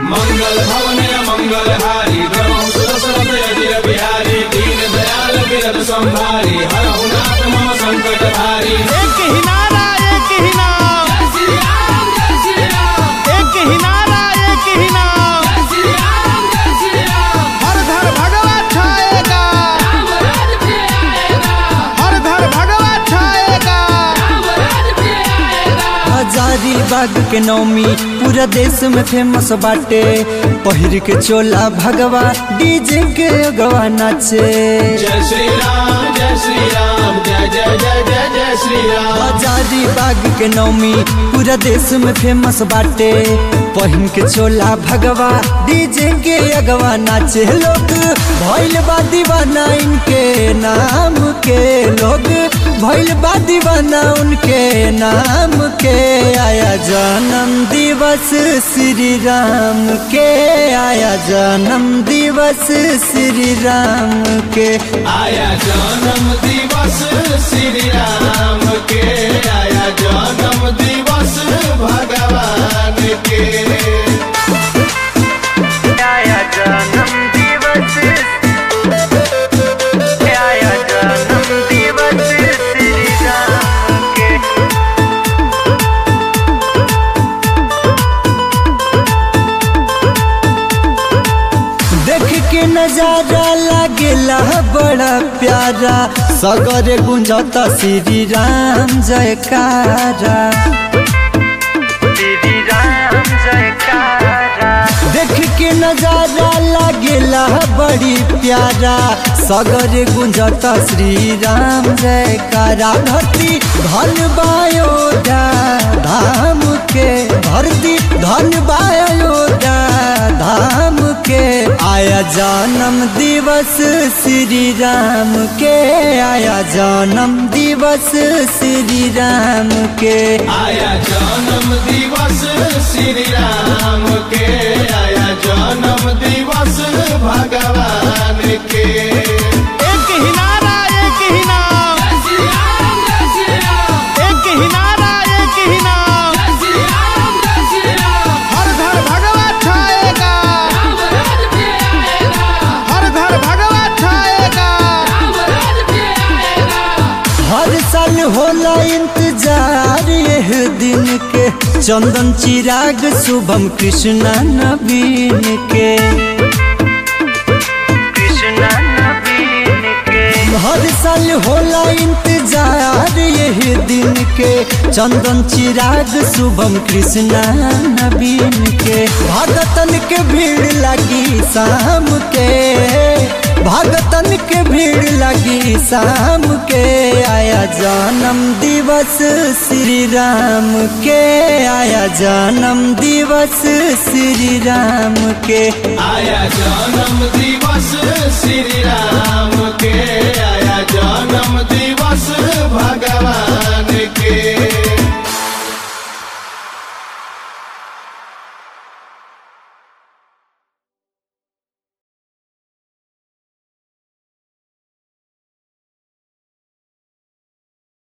मंगल भवन मंगल हारी धर्म सुदशरथ अजिर बिहारी दीन दयाल विरत संभारी हर नाथ मम संकट भारी एक ही नारा एक ही नाम एक ही नारा एक ही नाम हर घर भगवा छाएगा हर घर भगवा छाएगा हजारी बाग के नौमी पूरा देश में फेमस बाटे पहिर के चोला भगवा डीजे के अगवा नाचे जय श्री राम जय श्री राम जय जय जय जय जय श्री राम हजारी बाग के नौमी पूरा देश में फेमस बाटे पहिन के चोला भगवा डीजे के अगवा नाचे लोग भइल बा दीवाना इनके नाम के लोग भइल बा दीवाना उनके नाम के आया जन्म दिवस श्री राम के आया जन्म दिवस श्री राम के आया जन्म दिवस श्री राम के आया जन्म दिवस भगवान के आया जन्म दिवस आया जन्म दिवस श्री राम के देख के नजारा लागेला बड़ा प्यारा सगरे गुंजता श्री राम जयकारा श्री राम जयकारा देख के नजारा लागेला बड़ी प्यारा सगरे गुंजता श्री राम जयकारा धरती धन बायोदा धाम के धरती धन बायोदा धाम के आया जन्म दिवस श्री राम के आया जन्म दिवस श्री राम के आया जन्म दिवस श्री राम के आया जन्म दिवस भगवान के एक ही नारा एक ही नाम एक ही नारा एक ही नाम हर घर भगवा छाएगा हर घर भगवा छाएगा हर साल होला इंतजार यह दिन के चंदन चिराग शुभम कृष्णा नवीन के कृष्णा नवीन के हर साल होला इंतजार यह दिन के चंदन चिराग शुभम कृष्णा नवीन के भगतन के भीड़ लगी शाम के भगतन के भीड़ लगी शाम के आया जन्म दिवस श्री राम के आया जन्म दिवस श्री राम के आया जन्म दिवस श्री राम के